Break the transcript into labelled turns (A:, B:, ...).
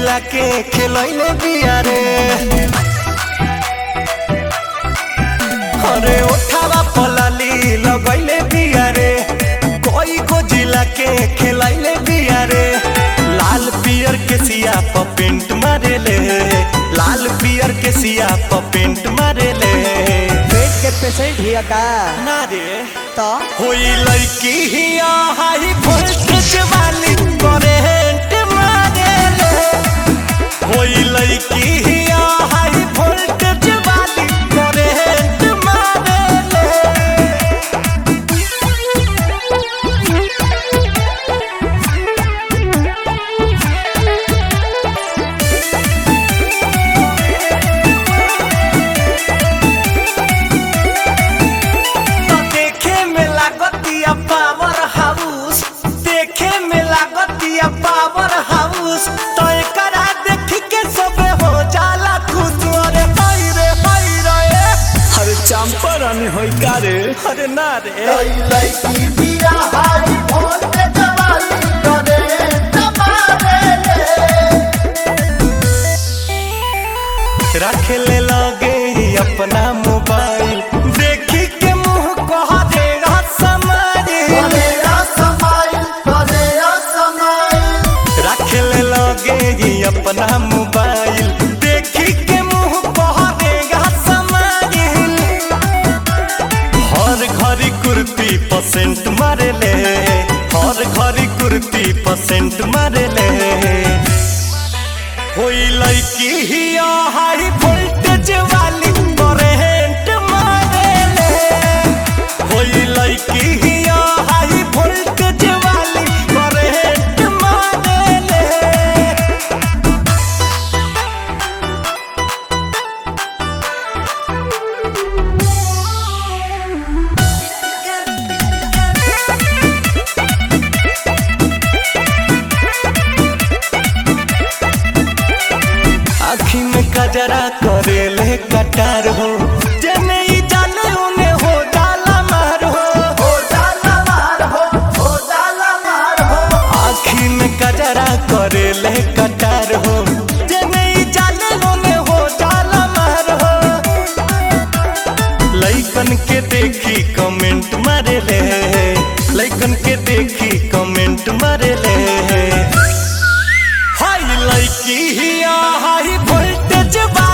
A: जिला के खेलैले बिया रे अरे ओठावा पलाली लगैले बिया रे कोई को जिला के खेलैले बिया रे लाल पियर के सिया प पेंट मारेले लाल पियर के सिया प पेंट मारेले
B: पेट के पेशेंट हिया का
A: ना रे
B: तो
A: होई लड़की हिया हाई वोल्टेज वाली करेंट मारेले होई लड़की हिया हाई वोल्टेज वाली करेंट मारेले तो देखे में लागतिया पावर हाउस देखे में लागतिया पावर हाउस तो एकरा देख के सबे हो जाला खुश अरे हाय रे हाय रे
B: अरे चंपरन होई का रे
A: अरे ना रे रख ले लगे अपना मोबाइल देखी के मुंह कह देगा समारी रख ले लगे अपना मोबाइल देखी के मुंह कह देगा समारी हर घड़ी कुर्ती परसेंट मारे ले हर घड़ी कुर्ती परसेंट मारे ले होई लड़की हिया हाई वोल्टेज वाली करेंट मारे ले होई लड़की हिया हाई वोल्टेज वाली करेंट मारे ले आखी में कजरा करेले कटार हो जने ही जाने उने हो जाला मार हो आखी में कजरा करेले कटार हो जने ही जाने उने हो जाला मार हो लइकन के देखी कमेंट मारे ले लइकन के देखी कमेंट मारे ले हाई लड़की हिया हाई वोल्टेज बा